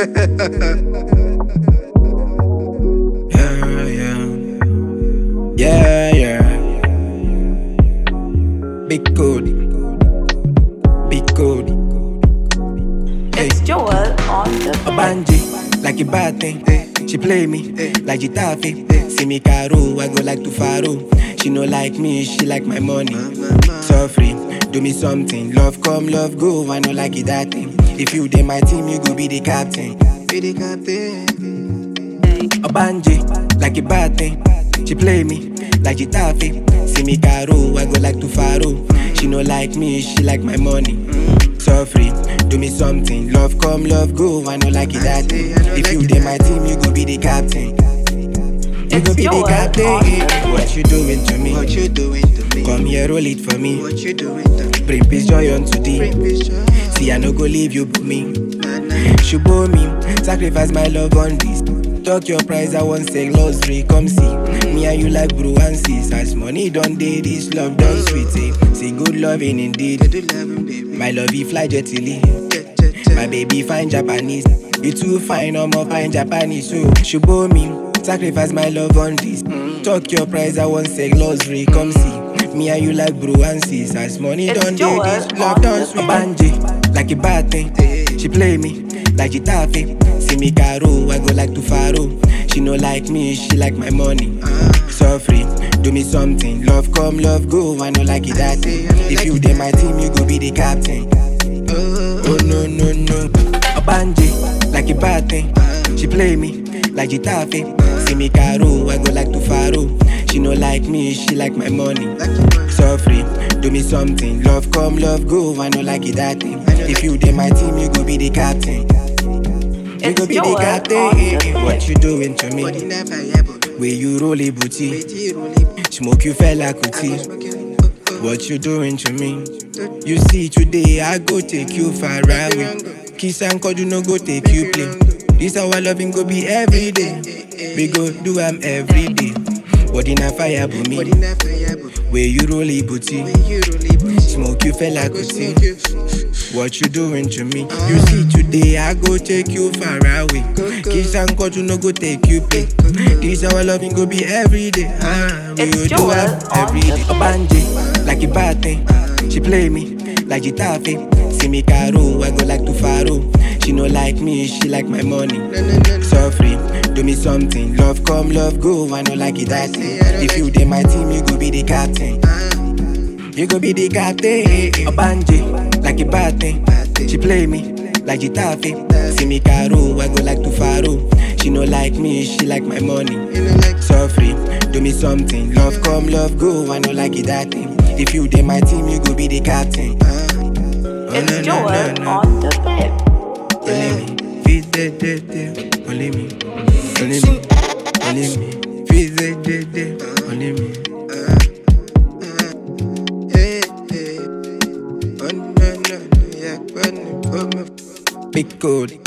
Yeah, yeah. Yeah, yeah. Big Cody. Big Cody. Hey. It's Joel on the A bed. banji, like a bad thing. She play me like Gitafe. See me caro, I go like to Faro. She no like me, she like my money. Suffering, do me something. Love come, love go. I no like it that thing. If you dey my team, you go be the captain. Be the captain. A banji, like a bad thing. She play me like Gitafe. See me caro, I go like to Faro. She no like me, she like my money. Suffering, do me something. Love come, love go. I no like it that thing. If you dey my team, you go be the captain. You go It's be the yours, captain. awesome. What you doing to me? What you doing to me? Come here, roll it for me. What you doing to me? Bring peace, joy unto thee. Bring me joy. See, I no go leave you, but me. Nah, nah. Shubo me, sacrifice my love on this. Talk your price, I want say luxury, come see. Me and you like bro and sis. As money done day, this love done sweet. Eh? See good loving indeed. Do loving, baby. My love, he fly jetily. Jet, jet, jet. My baby fine Japanese. You too fine, I'm more fine Japanese. So Shubo me, sacrifice my love on this. Talk your price, I want say luxury, come see. Me and you like bro and sis. As money It's done day, Joel this on love done the sweet. Banji, like a bad thing. She play me like Gitafe. See me caro, I go like to Faro. She no like me, she like my money. Suffering, do me something. Love come, love go. I no like it that thing. If you dey my team, you go be the captain. Oh no no no, a banji like a bad thing. She play me like Gitafe. See me caro, I go like to Faro. She no like me, she like my money. Like your money. Suffering, do me something. Love come, love go. I no like it that thing. If you dey my team, you go be the captain. You It's go be the Joel captain. on the What bed. you doing to Body me? never ever. Where you roll a booty, Wait till you roll it. smoke you fella I go kuti. smoking. Oh, oh. What you doing to me? You see today, I go take you far away. Kiss and cuddle no go take you play. This our loving go be every day. We go do am every day. Body na fire for Body me. never ever. Where you roll a booty, When you roll it. smoke you fella I go kuti. smoke you. What you doing to me? You see today I go take you far away. Kiss and cuddle no go take you play. This our loving go be every day. Ah, we It's go do Joel am on every the day. A banji like a bad thing. She play me like Gitafe. See me caro, I go like to Faro. She no like me, she like my money. No, no, no, no. Suffering, do me something. Love come, love go. I no like it that thing. If you dey my team, you go be the captain. You go be the captain. A banji, like a bad thing. She play me like Gitafe. See me caro, I go like to Faro. She no like me, she like my money. You know, like Suffering, do me something. Love come, love go. I no like it that thing. If you dey my team, you go be the captain. Oh, It's no, no, Joel no, no. on the bed. Only me, feed the the the. Only me, only me, only me. Feed the the the. Only me. Hey, hey. Oh, no, no, no, yeah, when you put me Big code.